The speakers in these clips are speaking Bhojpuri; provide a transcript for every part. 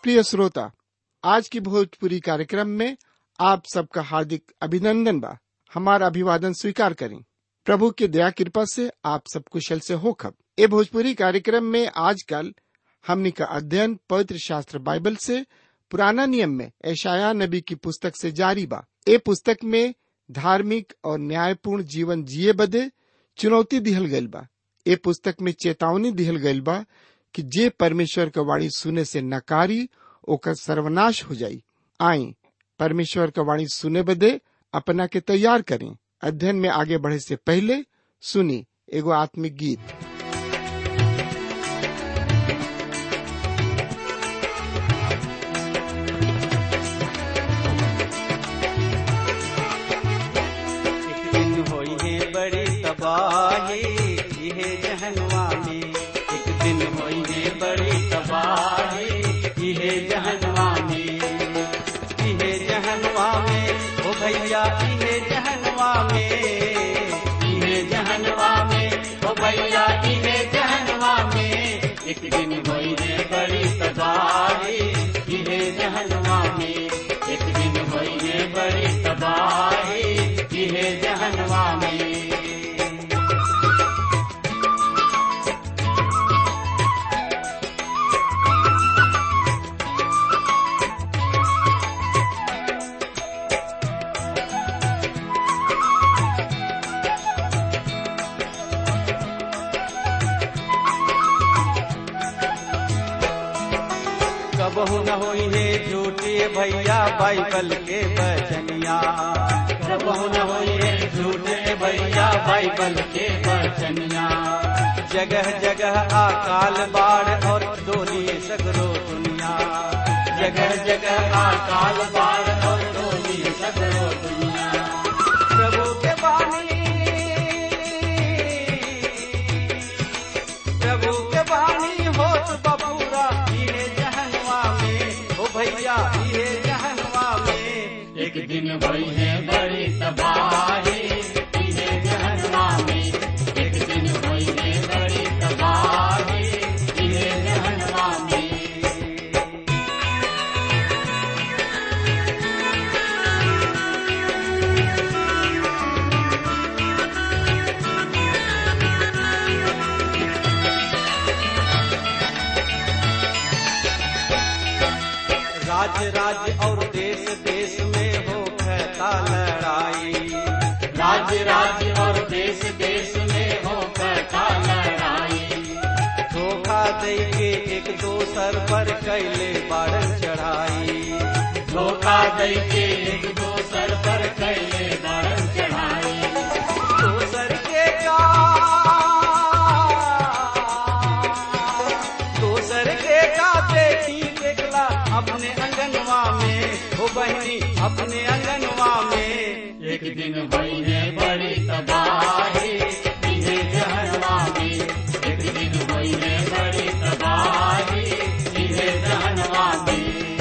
प्रिय श्रोता आज की भोजपुरी कार्यक्रम में आप सबका हार्दिक अभिनंदन बा हमारा अभिवादन स्वीकार करें प्रभु की दया कृपा से आप सब कुशल से हो खब ए भोजपुरी कार्यक्रम में आजकल हमनी का अध्ययन पवित्र शास्त्र बाइबल से पुराना नियम में ऐशाया नबी की पुस्तक से जारी बा ए पुस्तक में धार्मिक और न्यायपूर्ण जीवन जिए बदे चुनौती दिहल गइल बा ए पुस्तक में चेतावनी दिहल गइल बा कि जे परमेश्वर का वाणी सुने से नकारी ओकर सर्वनाश हो जाई आई परमेश्वर का वाणी सुने बदे अपना के तैयार करें अध्ययन में आगे बढ़े से पहले सुनी एगो आत्मिक गीत एक दिन होई है बड़ी तबाही इहे जहनवा में एक दिन होई है बड़ी तबाही इहे जहनवा में इहे जहनवा में ओ भैया इहे जहनवा में इहे जहनवा में ओ भैया इहे जहनवा में एक दिन होई है बड़ी तबाही इहे जहनवा में एक दिन होई है बड़ी तबाही इहे जहनवा में कबहू न होई है झूठे भैया बाइबल के बचनिया कबहू न होई है झूठे भैया बाइबल के बचनिया जगह जगह अकाल बाढ़ और डोली सगरो दुनिया जगह जगह अकाल बाढ़ और डोली सगरो दुनिया प्रभु के बानी प्रभु के बानी होत बबूरा इहे जहनवा में ओ भैया इहे जहनवा में एक दिन भई है बड़ी तबाही इहे जहनवा में एक दिन भई है बड़ी तबाही इहे जहनवा में राज्य राज्य और देश देश में हो कहता लड़ाई राज्य राज्य और देश देश में हो कहता लड़ाई धोखा दे के एक दोसर पर कैले बारन चढ़ाई धोखा दे के एक दोसर पर कैले बारन चढ़ाई दोसर के का दोसर के का बेटी देखला अपने अंगनवा में हो बहनी अपने अंगनवा में एक दिन भई है बड़ी तबाही इहे जहनवा में एक दिन भई है बड़ी तबाही इहे जहनवा में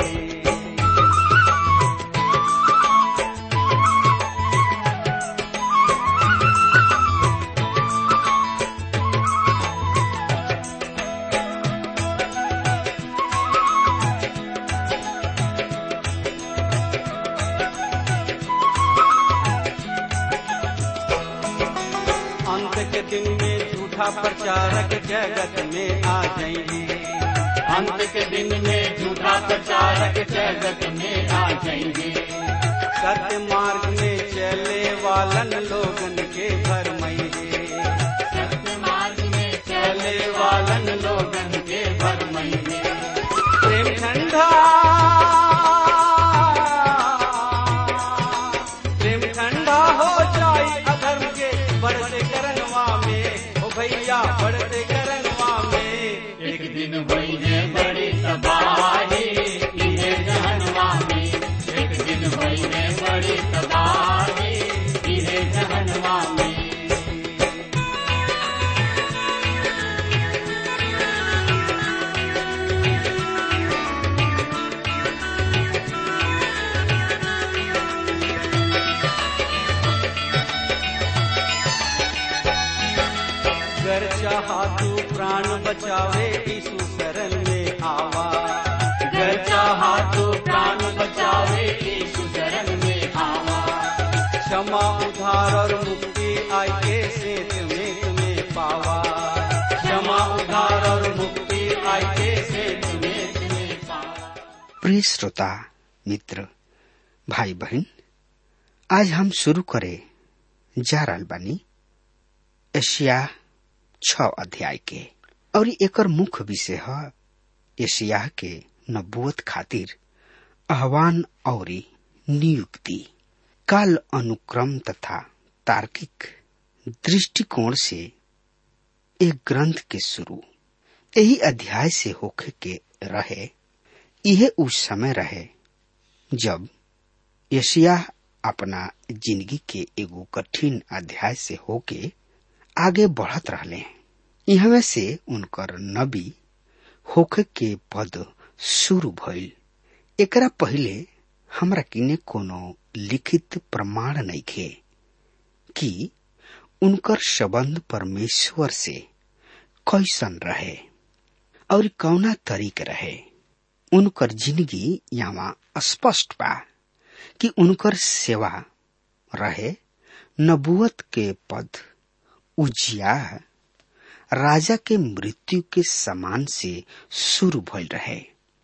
अंत के दिन में झूठा प्रचारक जगत में आ जाएंगे अंत के दिन में झूठा प्रचारक जगत में आ जाएंगे सत्य मार्ग में चले वालन लोगन के भरमइगे सत्य मार्ग में चले वालन लोगन के भरमइगे प्रेम ठंडा प्रेम ठंडा हो जाई अधर्म के बढ़ते करनवा में ओ भैया बढ़ते करनवा में एक दिन भई है बड़ी तबाही इहे जहनवा में एक दिन भई है बड़ी तबाही इहे जहनवा में गर चाहा तू प्राण बचावे यीशु शरण में आवा गर चाहा प्रिय श्रोता मित्र भाई बहन आज हम शुरू करे जा रहल बानी एशिया छ अध्याय के और एकर मुख्य विषय है एशिया के नबुवत खातिर आह्वान और नियुक्ति काल अनुक्रम तथा तार्किक दृष्टिकोण से एक ग्रंथ के शुरू यही अध्याय से होखे के रहे यह उस समय रहे जब यशिया अपना जिंदगी के एगो कठिन अध्याय से होके आगे बढ़त रहले यहाँ से उनकर नबी होखे के पद शुरू भइल एकरा पहिले हमरा किने कोनो लिखित प्रमाण नहीं खे कि उनकर संबंध परमेश्वर से कैसन रहे और कौना तरीक रहे उनकर जिंदगी यहाँ स्पष्ट बा कि उनकर सेवा रहे नबुवत के पद उजिया राजा के मृत्यु के समान से शुरू भइल रहे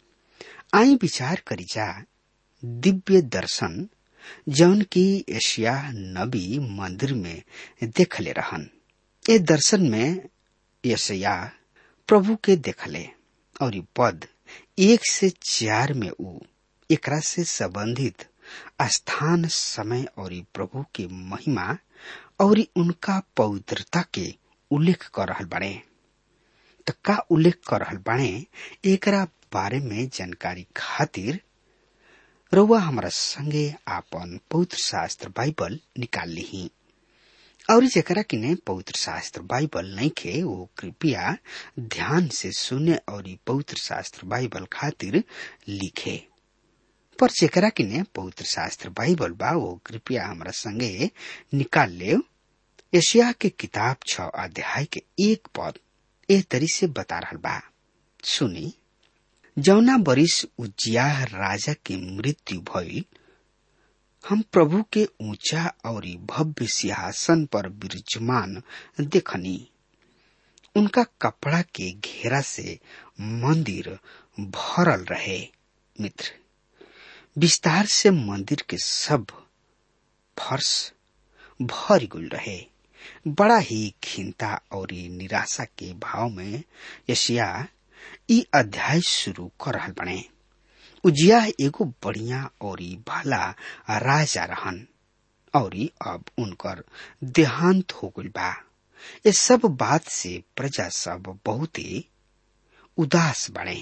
आई विचार करी जा दिव्य दर्शन जौन की एशिया नबी मंदिर में देखले रहन ए दर्शन में यशया प्रभु के देखले और पद एक से चार में ऊ एकरा से संबंधित स्थान समय और प्रभु के महिमा और उनका पवित्रता के उल्लेख कर रहल बाड़े तो का उल्लेख कर रहल बाड़े एकरा बारे में जानकारी खातिर रउआ हमारा संगे आपन पवित्र शास्त्र बाइबल निकाल ली और जरा किने पवित्र शास्त्र बाइबल नहीं खे वो कृपया ध्यान से सुने और पवित्र शास्त्र बाइबल खातिर लिखे पर जेकरा किने पवित्र शास्त्र बाइबल बा वो कृपया हमारा संगे निकाल ले एशिया के किताब छ अध्याय के एक पद ए तरी से बता रहा बा सुनी जौना बरिस उजिया राजा के मृत्यु भइल हम प्रभु के ऊंचा और भव्य सिंहासन पर विराजमान देखनी उनका कपड़ा के घेरा से मंदिर भरल रहे मित्र विस्तार से मंदिर के सब फर्श भर गुल रहे बड़ा ही खिंता और निराशा के भाव में यशिया ई अध्याय शुरू कर रहल बने उजिया एगो बढ़िया और भला राजा रहन और अब उनकर देहांत हो गई बा ये सब बात से प्रजा सब बहुत ही उदास बने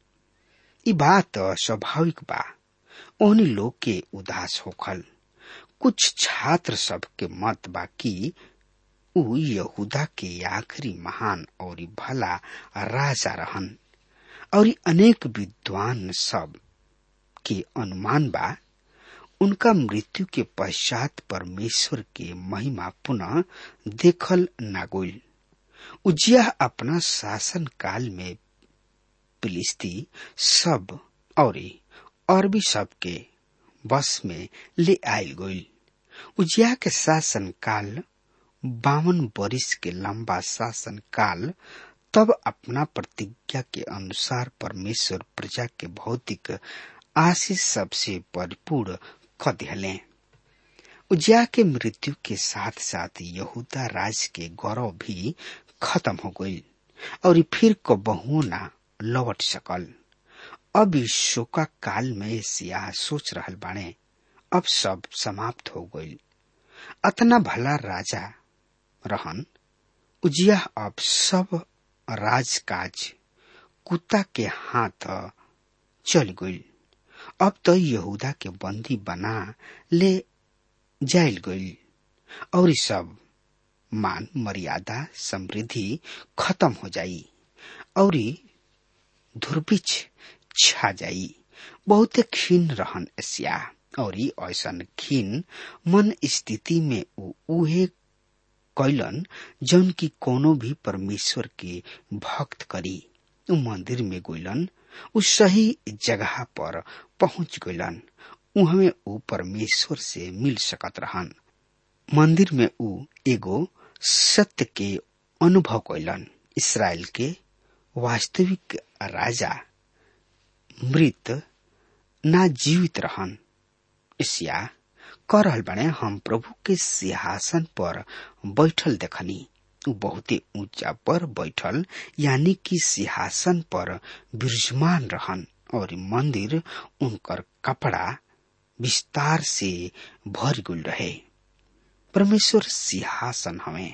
ई बात स्वाभाविक बा ओहनी लोग के उदास होखल कुछ छात्र सब के मत बा कि ऊ यहूदा के आखिरी महान और भला राजा रहन और अनेक विद्वान सब के अनुमान बा उनका मृत्यु के पश्चात परमेश्वर के महिमा पुनः देखल नागोल उजिया अपना शासन काल में फिलिस्ती सब और अरबी सब के बस में ले आयल गईल उजिया के शासन काल बावन बरिस के लंबा शासन काल तब अपना प्रतिज्ञा के अनुसार परमेश्वर प्रजा के भौतिक आशीष सबसे परिपूर्ण क दिले उजिया के मृत्यु के साथ साथ यहूदा राज के गौरव भी खत्म हो गई और फिर कबहू ना लौट सकल अब इस शोका काल में सियाह सोच रहल बाणे अब सब समाप्त हो गई अतना भला राजा रहन उजिया अब सब राजकाज कुत्ता के हाथ चल गई अब तो यहूदा के बंदी बना ले जायल गई और सब मान मर्यादा समृद्धि खत्म हो जाई और धुरबिछ छा जाई बहुत क्षीण रहन एशिया और ऐसन खीन मन स्थिति में उ उहे कैलन जौन की कोनो भी परमेश्वर के भक्त करी उ मंदिर में गइलन उ सही जगह पर पहुंच गइलन उहमे उ परमेश्वर से मिल सकत रहन मंदिर में उ एगो सत्य के अनुभव कैलन इसराइल के वास्तविक राजा मृत ना जीवित रहन एशिया कर रहल बने हम प्रभु के सिंहासन पर बैठल देखनी उ बहुते ऊंचा पर बैठल यानी कि सिंहासन पर विराजमान रहन और मंदिर उनकर कपड़ा विस्तार से भर गुल रहे परमेश्वर सिंहासन हमें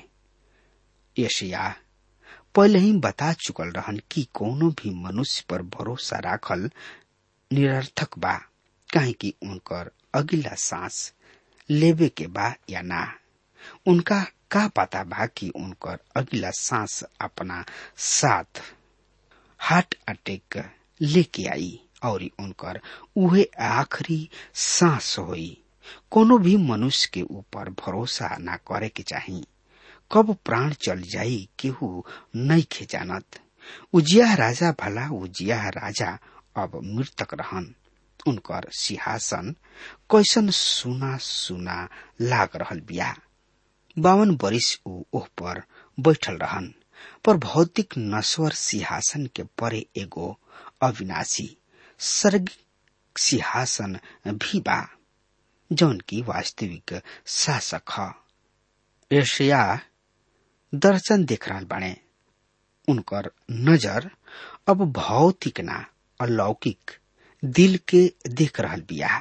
यशिया पहले ही बता चुकल रहन कि कोनो भी मनुष्य पर भरोसा राखल निरर्थक बा काहे कि उनकर अगिला सांस लेवे के बा या ना उनका का पता बा कि उनकर अगिला सांस अपना साथ हार्ट अटैक लेके आई और उनकर उहे आखिरी सांस होई कोनो भी मनुष्य के ऊपर भरोसा ना करे के चाही कब प्राण चल जाई केहू नहीं खे जानत उजिया राजा भला उजिया राजा अब मृतक रहन उनकर सिंहासन कैसन सुना सुना लाग रहल बिया बावन बरिस ऊ ओह पर बैठल रहन पर भौतिक नश्वर सिंहासन के परे एगो अविनाशी सर्ग सिंहासन भी बा जौन की वास्तविक शासक ह एशिया दर्शन देख रहल बाणे उनकर नजर अब भौतिक ना अलौकिक दिल के देख रहल बिया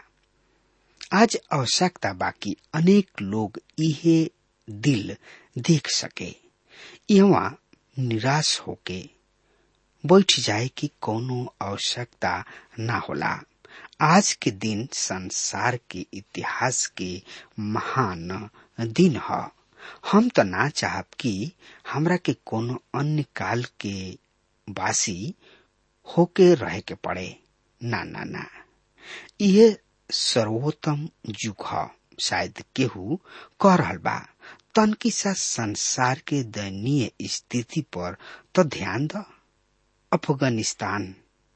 आज आवश्यकता बाकी अनेक लोग इहे दिल देख सके यहाँ निराश होके बैठ जाए कि कोनो आवश्यकता ना होला आज के दिन संसार के इतिहास के महान दिन ह हम तो ना चाहब कि हमरा के कोनो अन्य काल के वासी होके रहे के पड़े ना ना ना ये सर्वोत्तम युग ह शायद केहू कह रहल बा तनकी सा संसार के दयनीय स्थिति पर तो ध्यान द अफगानिस्तान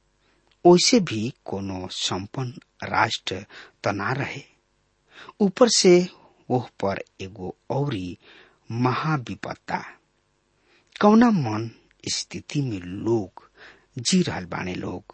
ओइसे भी कोनो संपन्न राष्ट्र त ना रहे ऊपर से ओह पर एगो औरी महाविपत्ता कौना मन स्थिति में लोग जी रहल बाने लोग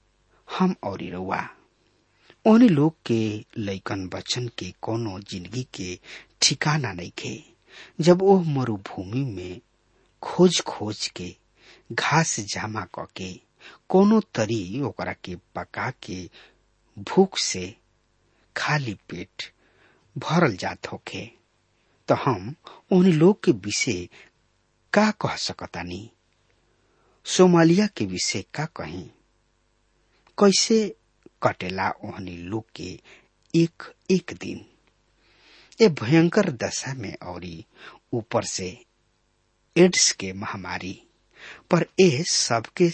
हम और रउआ ओने लोग के लैकन बच्चन के कोनो जिंदगी के ठिकाना नहीं खे जब ओह मरुभूमि में खोज खोज के घास जामा क के कोनो तरी ओकरा के पका के भूख से खाली पेट भरल जात होखे तो हम उन लोग के विषय का कह सकतानी सोमालिया के विषय का कहीं कैसे कटेला ओहनी लोग के एक एक दिन ए भयंकर दशा में औरी ऊपर से एड्स के महामारी पर ए सबके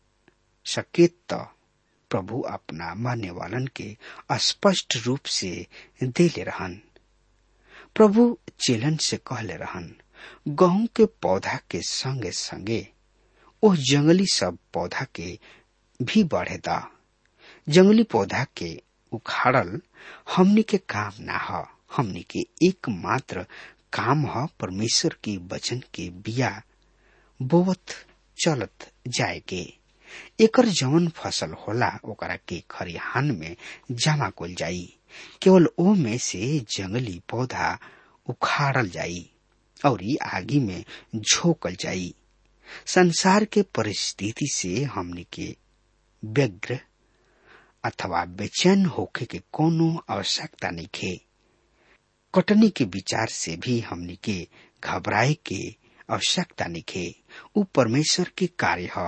सकेत तो प्रभु अपना मानने वालन के स्पष्ट रूप से देले रहन प्रभु चेलन से कहले रहन गहूं के पौधा के संगे संगे ओ जंगली सब पौधा के भी बढ़े दा जंगली पौधा के उखाड़ल हमनी के काम ना ह हमनी के एकमात्र काम ह परमेश्वर के वचन के बिया बोवत चलत जाए के एकर जवन फसल होला ओकरा के खरिहान में जमा कल जाई केवल ओ में से जंगली पौधा उखाड़ल जाई और आगी में झोकल जाई संसार के परिस्थिति से हमनी के व्यग्र अथवा बेचैन होके के कोनो आवश्यकता नहीं खे कटनी के विचार से भी हमनी के घबराए के आवश्यकता नहीं खे उ परमेश्वर के कार्य है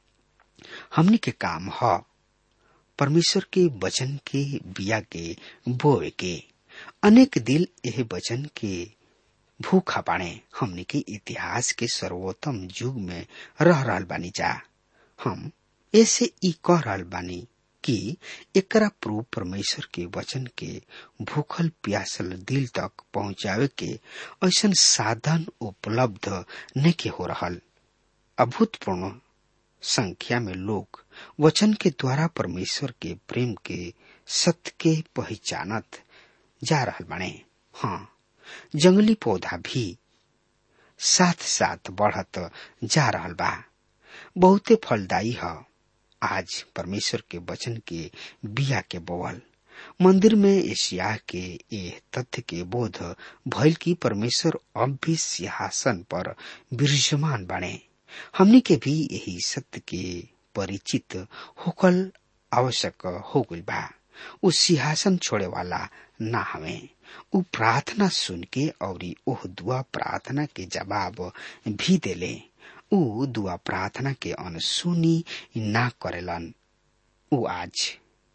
हमनी के काम ह परमेश्वर के वचन के बिया के बोए के अनेक दिल यह वचन के भूखा बाणे हमनी के इतिहास के सर्वोत्तम युग में रह रहल बानी जा हम ऐसे ई कह रहल बानी कि एकरा प्रभु परमेश्वर के वचन के भूखल प्यासल दिल तक पहुंचावे के ऐसा साधन उपलब्ध नहीं हो रहल अभूतपूर्ण संख्या में लोग वचन के द्वारा परमेश्वर के प्रेम के सत्य के पहचानत जा रहल बने हाँ जंगली पौधा भी साथ साथ बढ़त जा रहल बा बहुते फलदायी ह आज परमेश्वर के वचन के बिया के बोवल मंदिर में एशिया के ये तथ्य के बोध भइल की परमेश्वर अब भी सिंहासन पर विराजमान बने हमनी के भी यही सत्य के परिचित होकल आवश्यक हो गई बा उ सिंहासन छोड़े वाला ना हमें उ प्रार्थना सुन के और ओह दुआ प्रार्थना के जवाब भी देले उ दुआ प्रार्थना के अनसुनी ना करेलन उ आज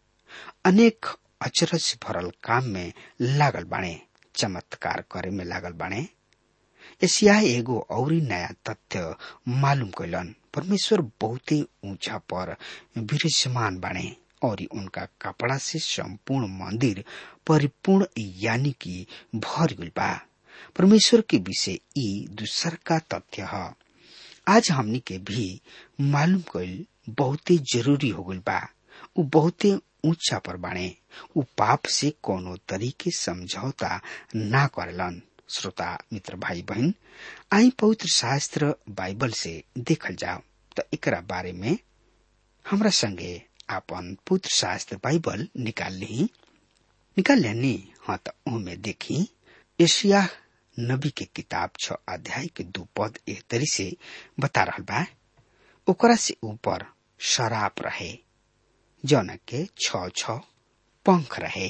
अनेक अचरज भरल काम में लागल बाणे चमत्कार करे में लागल बाणे एशिया एगो और नया तथ्य मालूम कैलन परमेश्वर बहुते ऊंचा पर विराजमान बाणे और उनका कपड़ा से संपूर्ण मंदिर परिपूर्ण यानी कि भर गई बा परमेश्वर के विषय ई दूसर का तथ्य है आज हमनी के भी मालूम कैल बहुते जरूरी हो गई बा उ बहुते ऊंचा पर बाणे उ पाप से कोनो तरीके समझौता ना करेलन श्रोता मित्र भाई बहन आई पवित्र शास्त्र बाइबल से देखल जाओ तो एकरा बारे में हमरा संगे आपन पुत्र शास्त्र बाइबल निकाल ली निकाल लेनी हाँ तो ओमे देखी एशिया नबी के किताब छ अध्याय के दू पद एक तरी से बता रहा बा ओकरा से ऊपर शराब रहे जौन के छ छ पंख रहे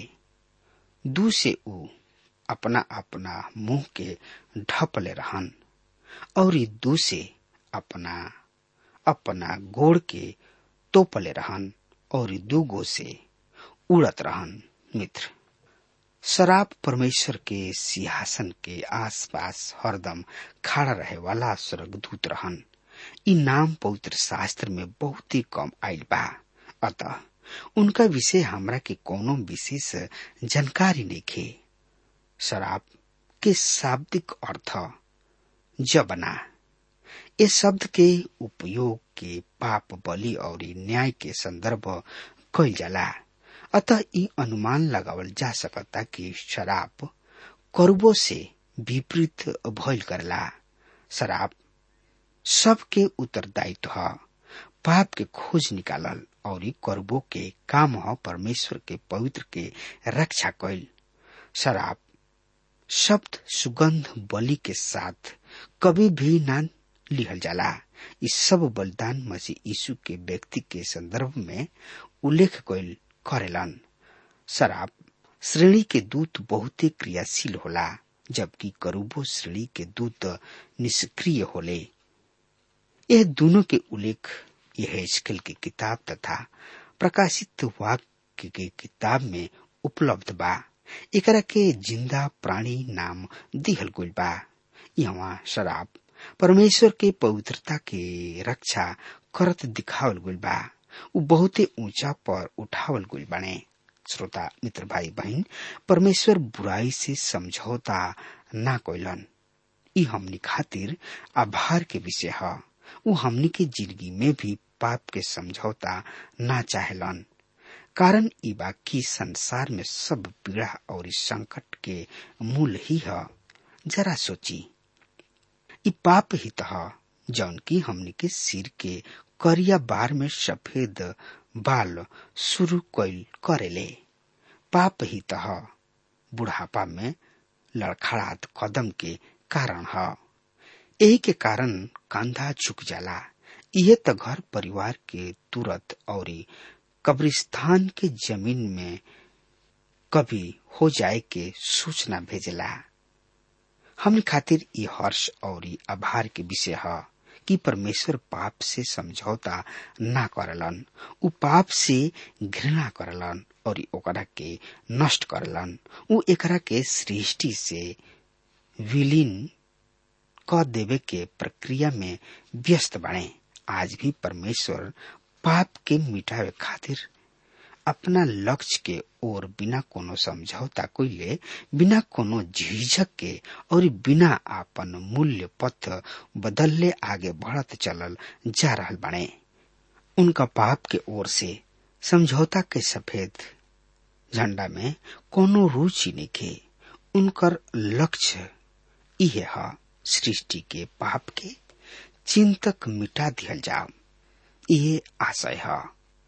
दू से ऊ अपना अपना मुंह के ढपले रहन और दू से अपना अपना गोड़ के तोपले रहन और दूगो से उड़त रहन मित्र शराब परमेश्वर के सिंहासन के आसपास हरदम खड़ा रहे वाला स्वर्गदूत रहन इ नाम पवित्र शास्त्र में बहुत ही कम आयल बा अतः उनका विषय हमरा के कोनो विशेष जानकारी नहीं खे शराब के शाब्दिक अर्थ जबना ये शब्द के उपयोग के पाप बलि और न्याय के संदर्भ कइल जाला अतः ई अनुमान लगावल जा सकता कि शराब करबो से विपरीत भइल करला शराब सबके उत्तरदायित्व है पाप के खोज निकालल और करबो के काम ह परमेश्वर के पवित्र के रक्षा कैल शराब शब्द सुगंध बलि के साथ कभी भी ना लिहल जाला इस सब बलिदान मसीह यीशु के व्यक्ति के संदर्भ में उल्लेख कैल करेलन शराब श्रेणी के दूत बहुत ही क्रियाशील होला जबकि करूबो श्रेणी के दूत निष्क्रिय होले यह दोनों के उल्लेख यह स्किल की किताब तथा प्रकाशित वाक्य के किताब में उपलब्ध बा एकरा के जिंदा प्राणी नाम दिहल गइल बा यहाँ शराब परमेश्वर के पवित्रता के रक्षा करत दिखावल गइल बा उ बहुते ऊंचा पर उठावल गइल बाने श्रोता मित्र भाई बहन परमेश्वर बुराई से समझौता ना कोइलन ई हमनी खातिर आभार के विषय है उ हमनी के जिंदगी में भी पाप के समझौता ना चाहेलन कारण ई बा की संसार में सब पीड़ा और संकट के मूल ही है जरा सोची ई पाप ही तह जौन की हमनी के सिर के करिया बार में सफेद बाल शुरू कैल करेले पाप ही तह बुढ़ापा में लड़खड़ात कदम के कारण है यही के कारण कंधा झुक जाला यह तो घर परिवार के तुरंत और कब्रिस्तान के जमीन में कभी हो जाए के सूचना भेजला हमने खातिर ये हर्ष और आभार के विषय है कि परमेश्वर पाप से समझौता ना करलन उ पाप से घृणा करलन और ओकरा के नष्ट करलन उ एकरा के सृष्टि से विलीन क देवे के प्रक्रिया में व्यस्त बने आज भी परमेश्वर पाप के मिटावे खातिर अपना लक्ष्य के ओर बिना कोनो समझौता कोइले बिना कोनो झिझक के और बिना आपन मूल्य पथ बदलले आगे बढ़त चलल जा रहल बने उनका पाप के ओर से समझौता के सफेद झंडा में कोनो रुचि नहीं के उनकर लक्ष्य इहे है सृष्टि के पाप के चिंतक मिटा दिया जाओ ये आशय है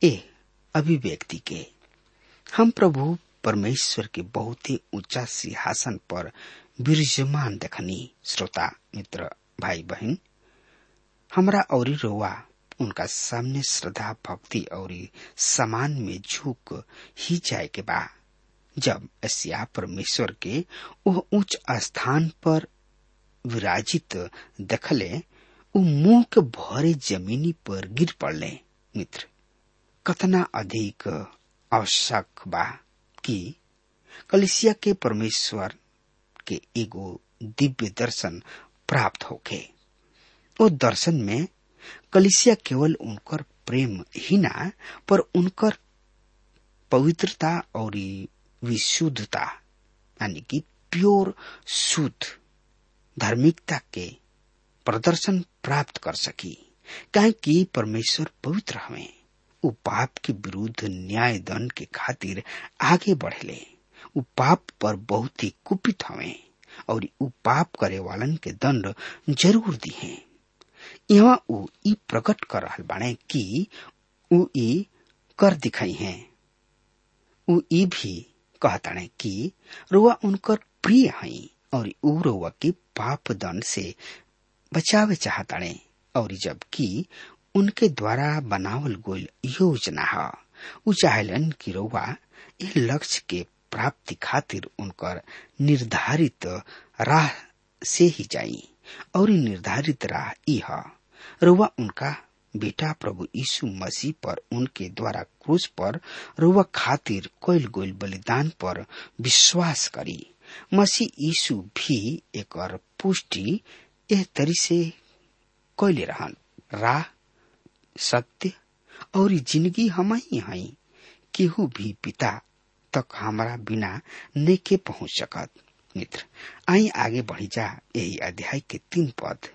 ए अभिव्यक्ति के हम प्रभु परमेश्वर के बहुत ही ऊंचा सिंहासन पर विराजमान देखनी श्रोता मित्र भाई बहन हमरा और रोवा उनका सामने श्रद्धा भक्ति और समान में झुक ही जाए के बा जब एशिया परमेश्वर के वह उच्च स्थान पर विराजित देखले उ मुंह के भरे जमीनी पर गिर पड़ले मित्र कतना अधिक आवश्यक बा कि कलिसिया के परमेश्वर के एगो दिव्य दर्शन प्राप्त होके ओ दर्शन में कलिसिया केवल उनकर प्रेम ही ना पर उनकर पवित्रता और विशुद्धता यानी कि प्योर शुद्ध धार्मिकता के प्रदर्शन प्राप्त कर सकी काहे कि परमेश्वर पवित्र हमें उ पाप के विरुद्ध न्याय दंड के खातिर आगे बढ़ले उ पाप पर बहुत ही कुपित हमें और उ पाप करे वालन के दंड जरूर दी है यहाँ उ ई प्रकट कर रहल बाणे कि उ ई कर दिखाई हैं उ ई भी कहताणे कि रुआ उनकर प्रिय हई और उ रुआ के पाप दंड से बचावे चाहताणे और जबकि उनके द्वारा बनावल गोल योजना है उ चाहेलन कि रउआ ए लक्ष्य के प्राप्ति खातिर उनकर निर्धारित राह से ही जाई और निर्धारित राह ई है रउआ उनका बेटा प्रभु यीशु मसीह पर उनके द्वारा क्रूस पर रुआ खातिर कोयल गोल बलिदान पर विश्वास करी मसीह यीशु भी एक पुष्टि एह तरी से कैले रहन राह सत्य और जिंदगी हम ही हई केहू भी पिता तक हमारा बिना नेके पहुंच सकत मित्र आई आगे बढ़ी जा यही अध्याय के तीन पद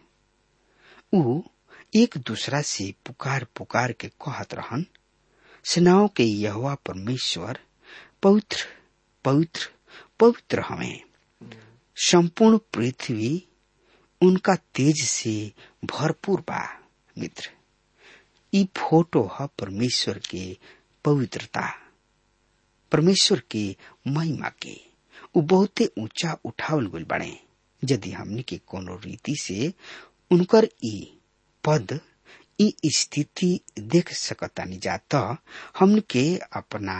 उ एक दूसरा से पुकार पुकार के कहत रहन सेनाओं के यहोवा परमेश्वर पवित्र पवित्र पवित्र हमें संपूर्ण पृथ्वी उनका तेज से भरपूर बा मित्र ई फोटो है परमेश्वर के पवित्रता परमेश्वर के महिमा के उ बहुते ऊंचा उठावल गल बने यदि हमनी के कोनो रीति से उनकर ई पद ई स्थिति देख सकतानी जा त हमन के अपना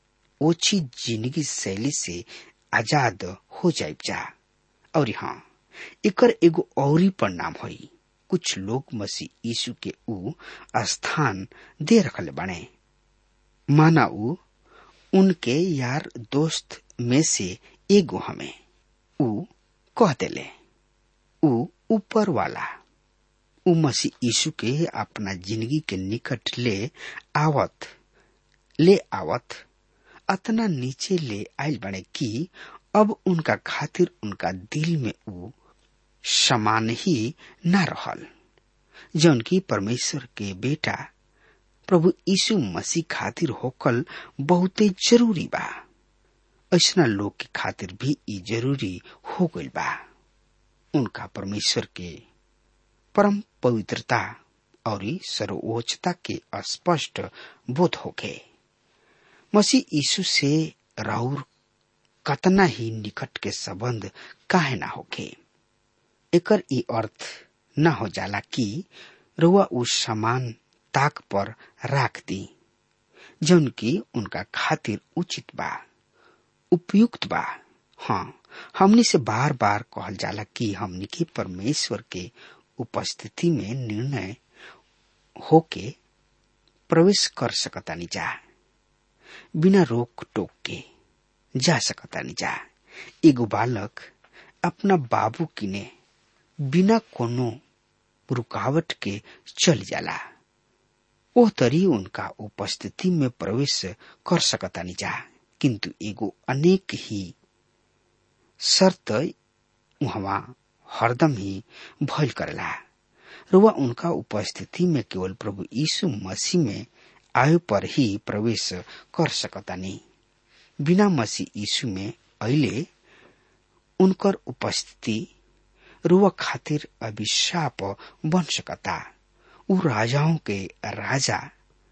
ओछी जिंदगी शैली से आजाद हो जाए जा और हाँ एकर एगो औरी परिणाम होई कुछ लोग मसीह यीशु के ऊ स्थान दे रखले बने माना ऊ उनके यार दोस्त में से एगो हमें ऊ कह देले ऊ ऊपर वाला ऊ मसीह यीशु के अपना जिंदगी के निकट ले आवत ले आवत अतना नीचे ले आयल बने कि अब उनका खातिर उनका दिल में ऊ समान ही न रहल जौन की परमेश्वर के बेटा प्रभु यीशु मसीह खातिर होकल बहुते जरूरी बा ऐसा लोग के खातिर भी ई जरूरी हो गइल बा उनका परमेश्वर के परम पवित्रता और सर्वोच्चता के स्पष्ट बोध होके मसीह यीशु से राउर कतना ही निकट के संबंध काहे ना होके एकर ई अर्थ न हो जाला कि रुआ उस समान ताक पर राख दी जौन की उनका खातिर उचित बा उपयुक्त बा हाँ हमनी से बार बार कहल जाला कि हमनी के परमेश्वर के उपस्थिति में निर्णय होके प्रवेश कर सकतानी जा बिना रोक टोक के जा सकतानी जा एगो बालक अपना बाबू किने बिना कोनो रुकावट के चल जाला ओ तरी उनका उपस्थिति में प्रवेश कर सकतानी जा किंतु एगो अनेक ही शर्त वहाँ हरदम ही भइल करेला रुआ उनका उपस्थिति में केवल प्रभु यीशु मसीह में आय पर ही प्रवेश कर सकतानी बिना मसीह यीशु में अहिले उनकर उपस्थिति रुआ खातिर अभिशाप बन सकता उ राजाओं के राजा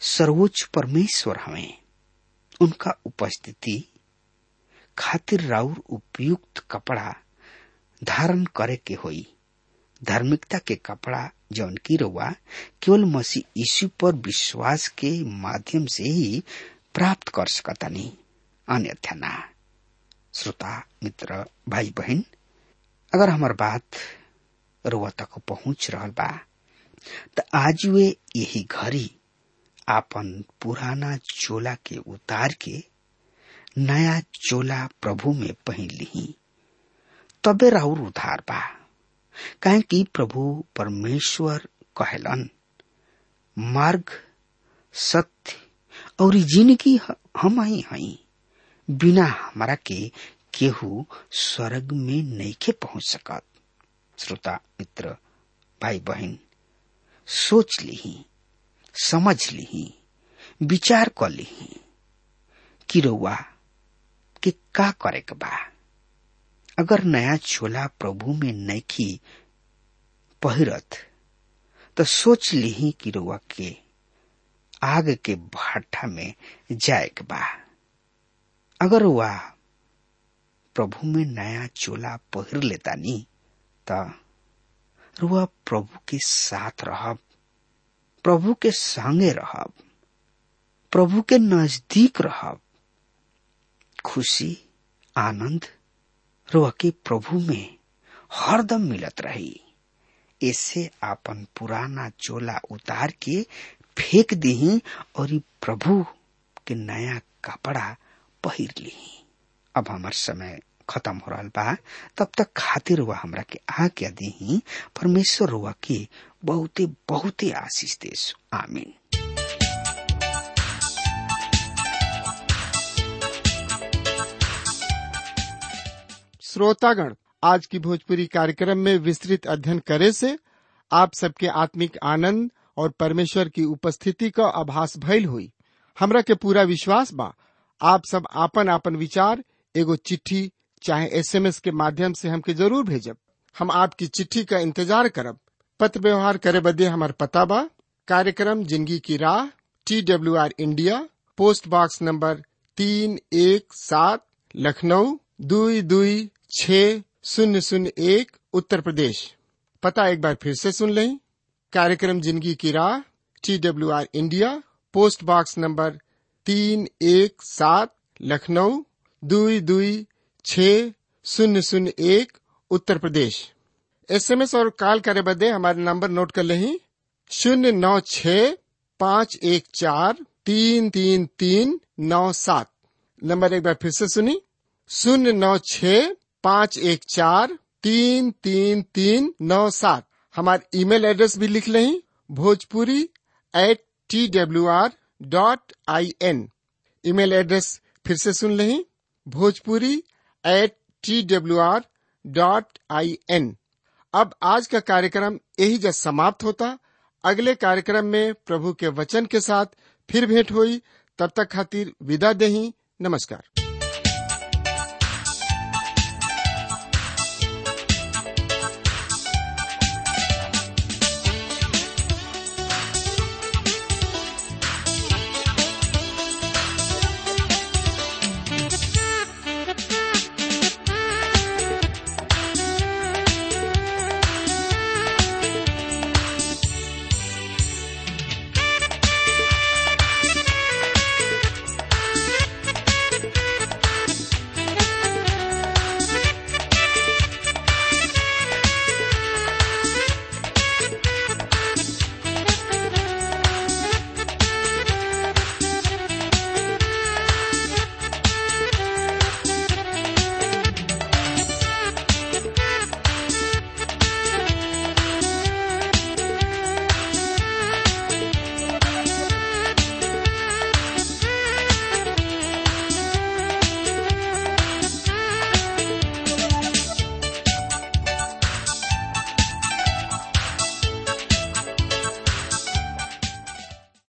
सर्वोच्च परमेश्वर हमें उनका उपस्थिति खातिर राउर उपयुक्त कपड़ा धारण करे के होई धार्मिकता के कपड़ा जौन की रउआ केवल मसीह यीशु पर विश्वास के माध्यम से ही प्राप्त कर सकतानी अन्यथा ना श्रोता मित्र भाई बहन अगर हमार बात रुआ तक पहुंच रहल बा त आज वे यही घड़ी आपन पुराना चोला के उतार के नया चोला प्रभु में पहन ली तबे राउर उधार बा काहे कि प्रभु परमेश्वर कहलन मार्ग सत्य और जिंदगी हम ही हई बिना हमारा के केहू स्वर्ग में नईखे पहुंच सकत श्रोता मित्र भाई बहन सोच ली समझ ली विचार कर ली कि रउआ के का करे के बा अगर नया चोला प्रभु में नैखी पहिरत तो सोच ली कि रउआ के आग के भाटा में जाए के बा अगर वह प्रभु में नया चोला पहिर लेता नी त रुआ प्रभु के साथ रहब प्रभु के संगे रहब प्रभु के नजदीक रहब खुशी आनंद रुआ के प्रभु में हरदम मिलत रही ऐसे आपन पुराना चोला उतार के फेंक दी और प्रभु के नया कपड़ा पहिर ली अब हमार समय खत्म हो रहा बा तब तक खातिर हुआ हमरा के आज्ञा दी परमेश्वर हुआ के बहुते बहुते आशीष देश आमीन श्रोतागण आज की भोजपुरी कार्यक्रम में विस्तृत अध्ययन करे से आप सबके आत्मिक आनंद और परमेश्वर की उपस्थिति का आभास भइल हुई हमरा के पूरा विश्वास बा आप सब आपन आपन विचार एगो चिट्ठी चाहे एसएमएस के माध्यम से हमके जरूर भेजब हम आपकी चिट्ठी का इंतजार करब पत्र व्यवहार करे बदे हमार पता बा कार्यक्रम जिंदगी की राह T W R India post box number तीन एक सात लखनऊ दुई दुई छ शून्य शून्य एक उत्तर प्रदेश पता एक बार फिर से सुन लें कार्यक्रम जिंदगी की राह T W R India post box number तीन एक सात लखनऊ दुई दुई छ शून्य शून्य एक उत्तर प्रदेश एसएमएस और कॉल करे बदे हमारे नंबर नोट कर लें शून्य नौ छ पाँच एक चार तीन तीन तीन नौ सात नंबर एक बार फिर से सुनी शून्य नौ छ पाँच एक चार तीन तीन तीन नौ सात हमारे ईमेल एड्रेस भी लिख लें Bhojpuri at T W R dot I N email address फिर से सुन लें Bhojpuri at T W R dot I N अब आज का कार्यक्रम यही जब समाप्त होता अगले कार्यक्रम में प्रभु के वचन के साथ फिर भेंट हुई तब तक खातिर विदा दही नमस्कार